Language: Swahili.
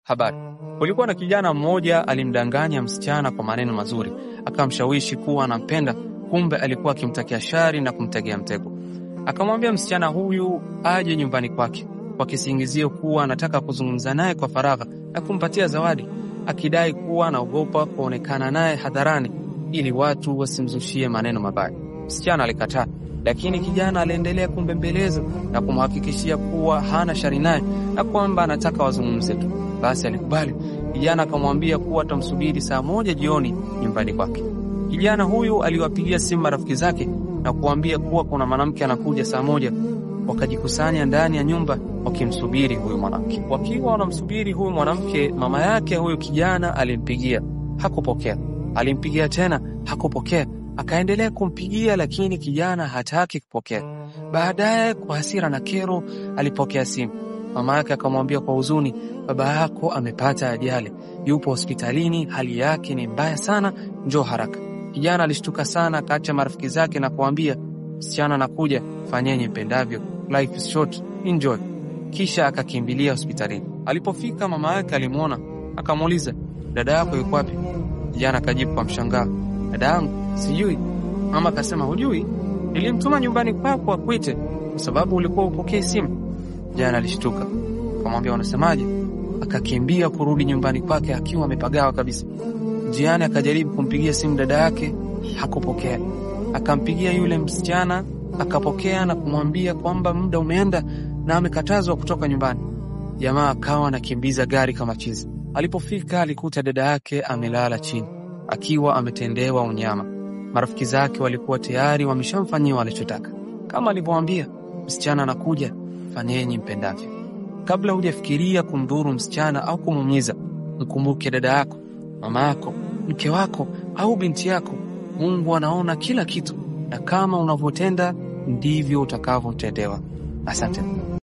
Habari. Kulikuwa na kijana mmoja alimdanganya msichana kwa maneno mazuri, akamshawishi kuwa anampenda, kumbe alikuwa akimtakia shari na kumtegea mtego. Akamwambia msichana huyu aje nyumbani kwake kwa kisingizio kuwa anataka kuzungumza naye kwa faragha na kumpatia zawadi, akidai kuwa anaogopa kuonekana naye hadharani ili watu wasimzushie maneno mabaya. Msichana alikataa, lakini kijana aliendelea kumbembeleza na kumhakikishia kuwa hana shari naye na kwamba anataka wazungumze tu. Basi alikubali. Kijana akamwambia kuwa atamsubiri saa moja jioni nyumbani kwake. Kijana huyu aliwapigia simu marafiki zake na kuambia kuwa kuna mwanamke anakuja saa moja. Wakajikusanya ndani ya nyumba wakimsubiri huyu mwanamke. Wakiwa wanamsubiri huyu mwanamke, mama yake huyu kijana alimpigia, hakupokea. Alimpigia tena, hakupokea. Akaendelea kumpigia, lakini kijana hataki kupokea. Baadaye, kwa hasira na kero, alipokea simu. Mama yake akamwambia kwa huzuni, baba yako amepata ajali, yupo hospitalini, hali yake ni mbaya sana, njoo haraka. Kijana alishtuka sana, akaacha marafiki zake na kuambia, msichana anakuja, fanyeni mpendavyo, life is short, enjoy. Kisha akakimbilia hospitalini. Alipofika mama yake alimwona, akamuuliza, dada yako yuko wapi? Kijana akajibu kwa mshangao, dada yangu sijui. Mama akasema, hujui? Nilimtuma nyumbani kwako akuite kwa sababu ulikuwa upokee simu. Kijana alishtuka, akamwambia unasemaje? Akakimbia kurudi nyumbani kwake akiwa amepagawa kabisa. Njiani akajaribu kumpigia simu dada yake, hakupokea. Akampigia yule msichana, akapokea na kumwambia kwamba muda umeenda na amekatazwa kutoka nyumbani. Jamaa akawa anakimbiza gari kama chizi. Alipofika alikuta dada yake amelala chini akiwa ametendewa unyama. Marafiki zake walikuwa tayari wameshamfanyia walichotaka, kama alivyoambia, msichana anakuja, fanyeni mpendavyo. Kabla hujafikiria kumdhuru msichana au kumuumiza, mkumbuke dada yako, mama yako, mke wako au binti yako. Mungu anaona kila kitu, na kama unavyotenda ndivyo utakavyotendewa. Asante.